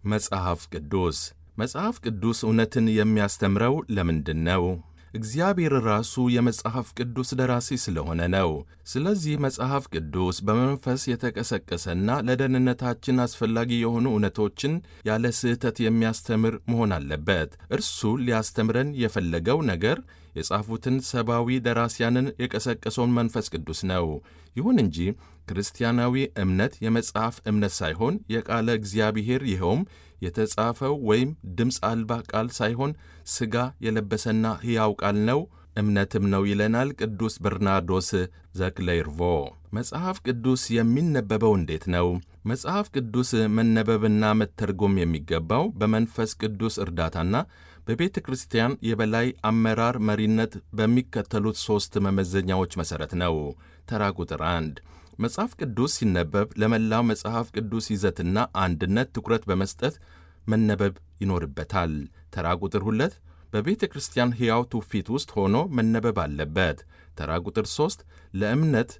መጽሐፍ ቅዱስ መጽሐፍ ቅዱስ እውነትን የሚያስተምረው ለምንድን ነው? እግዚአብሔር ራሱ የመጽሐፍ ቅዱስ ደራሲ ስለሆነ ነው። ስለዚህ መጽሐፍ ቅዱስ በመንፈስ የተቀሰቀሰና ለደህንነታችን አስፈላጊ የሆኑ እውነቶችን ያለ ስህተት የሚያስተምር መሆን አለበት። እርሱ ሊያስተምረን የፈለገው ነገር የጻፉትን ሰብአዊ ደራሲያንን የቀሰቀሰውን መንፈስ ቅዱስ ነው። ይሁን እንጂ ክርስቲያናዊ እምነት የመጽሐፍ እምነት ሳይሆን የቃለ እግዚአብሔር ይኸውም የተጻፈው ወይም ድምፅ አልባ ቃል ሳይሆን ሥጋ የለበሰና ሕያው ቃል ነው፣ እምነትም ነው ይለናል ቅዱስ በርናርዶስ ዘክሌርቮ። መጽሐፍ ቅዱስ የሚነበበው እንዴት ነው? መጽሐፍ ቅዱስ መነበብና መተርጎም የሚገባው በመንፈስ ቅዱስ እርዳታና በቤተ ክርስቲያን የበላይ አመራር መሪነት በሚከተሉት ሦስት መመዘኛዎች መሠረት ነው። ተራ ቁጥር አንድ መጽሐፍ ቅዱስ ሲነበብ ለመላው መጽሐፍ ቅዱስ ይዘትና አንድነት ትኩረት በመስጠት መነበብ ይኖርበታል። ተራ ቁጥር ሁለት በቤተ ክርስቲያን ሕያው ትውፊት ውስጥ ሆኖ መነበብ አለበት። ተራ ቁጥር ሦስት ለእምነት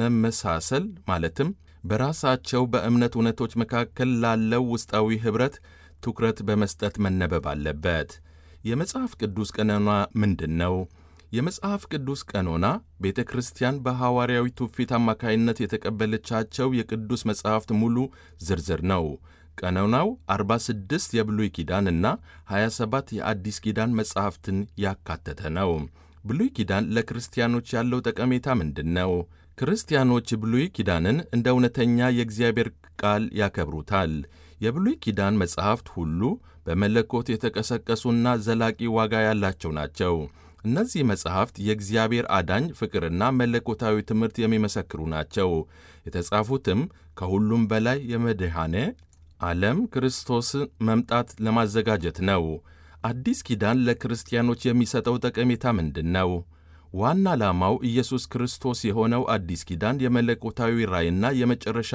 መመሳሰል ማለትም በራሳቸው በእምነት እውነቶች መካከል ላለው ውስጣዊ ኅብረት ትኩረት በመስጠት መነበብ አለበት። የመጽሐፍ ቅዱስ ቀኖና ምንድን ነው? የመጽሐፍ ቅዱስ ቀኖና ቤተ ክርስቲያን በሐዋርያዊ ትውፊት አማካይነት የተቀበለቻቸው የቅዱስ መጽሐፍት ሙሉ ዝርዝር ነው። ቀኖናው 46 የብሉይ ኪዳን እና 27 የአዲስ ኪዳን መጽሐፍትን ያካተተ ነው። ብሉይ ኪዳን ለክርስቲያኖች ያለው ጠቀሜታ ምንድን ነው? ክርስቲያኖች ብሉይ ኪዳንን እንደ እውነተኛ የእግዚአብሔር ቃል ያከብሩታል። የብሉይ ኪዳን መጽሐፍት ሁሉ በመለኮት የተቀሰቀሱና ዘላቂ ዋጋ ያላቸው ናቸው። እነዚህ መጽሐፍት የእግዚአብሔር አዳኝ ፍቅርና መለኮታዊ ትምህርት የሚመሰክሩ ናቸው። የተጻፉትም ከሁሉም በላይ የመድኃኔ ዓለም ክርስቶስ መምጣት ለማዘጋጀት ነው። አዲስ ኪዳን ለክርስቲያኖች የሚሰጠው ጠቀሜታ ምንድን ነው? ዋና ዓላማው ኢየሱስ ክርስቶስ የሆነው አዲስ ኪዳን የመለኮታዊ ራእይና የመጨረሻ